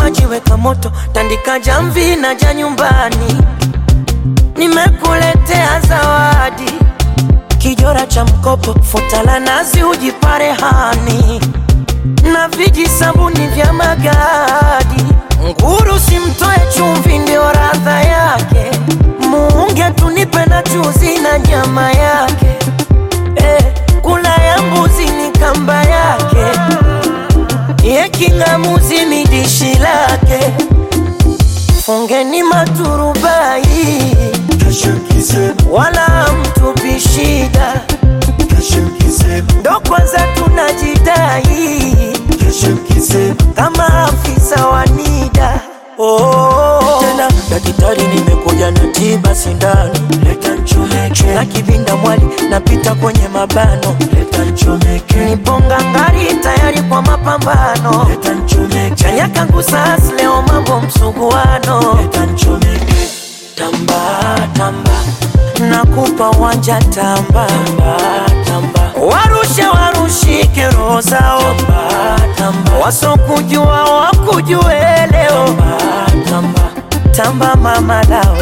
maji weka moto, tandika jamvi na ja nyumbani. Nimekuletea zawadi, kijora cha mkopo, futa la nazi ujipare hani, na viji sabuni vya magadi. Nguru simtoe chumvi, ndio radha yake. Muunge tunipe na chuzi na nyama yake eh, kula ya mbuzi ni kamba yake ye king'amuzi ni dishi lake. Fungeni maturubai, wala mtupi shida, ndo kwanza tunajidai kama afisa wa NIDA. Oh, tena daktari, nimekuja na tiba sindano, Leta nchomeke, na kivinda mwali napita kwenye mabano, leta nchomeke, niponga ngari tayari kwa mapambano, leta nchomeke, chanya kangu sasa leo mambo msuguano, leta nchomeke, tamba tamba, nakupa wanja tamba tamba tamba, warushe warushike roho zao, tamba tamba, wasokujua wakujue leo, tamba tamba. tamba mama lao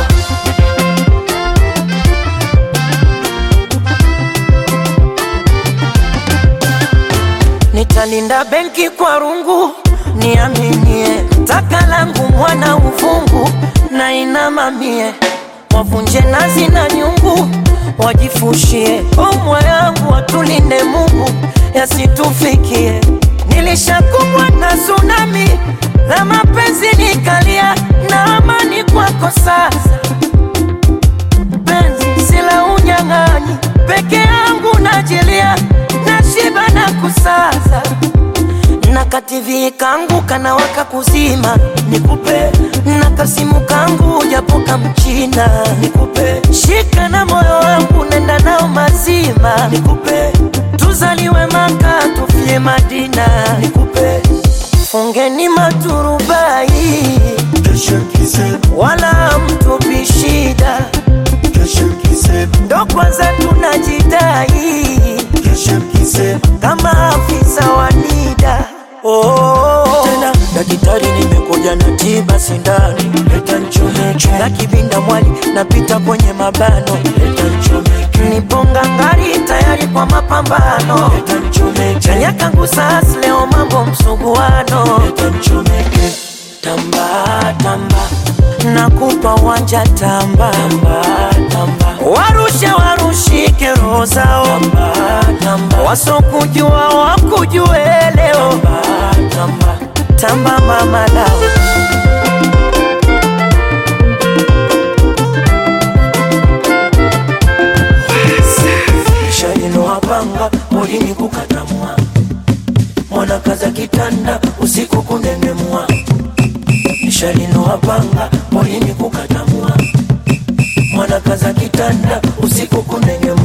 Nitalinda benki kwa rungu, niaminie taka langu mwana uvungu na inamamie, wavunje nazi na nyungu, wajifushie omwa yangu, watulinde Mungu yasitufikie. Nilishakumbwa na tsunami la mapenzi nikalia, na amani kwako sasa penzi sila unyang'anyi, peke yangu najilia, nashiba na kusaza na kativi kangu kanawaka kuzima, nikupe na kasimu kangu japoka mchina, nikupe shika na moyo wangu nenda nao mazima, nikupe tuzaliwe Maka tufie Madina, nikupe fungeni maturubai Kesho kisema, wala mtupi shida kesho kisema, ndo kwanza tunajidai kesho kisema, kama afisa wa NIDA. Oh, tena daktari, nimekuja na tiba sindano leta nchomeke, na kivinda mwali napita kwenye mabano, leta nchomeke, niponga ngari tayari kwa mapambano, leta nchomeke, chanya kangu sasa leo mambo msuguano, leta nchomeke, tamba tamba, nakupa wanja tamba tamba tamba, warushe warushike roho zao, tamba tamba, wasokujua wakujue leo, tamba tamba. tamba mama lao Shalinoapanga molini kukatamwa mwana kaza kitanda usiku kunengemwa Shalinoapanga molini kukatamwa mwana kaza kitanda usiku kunengemwa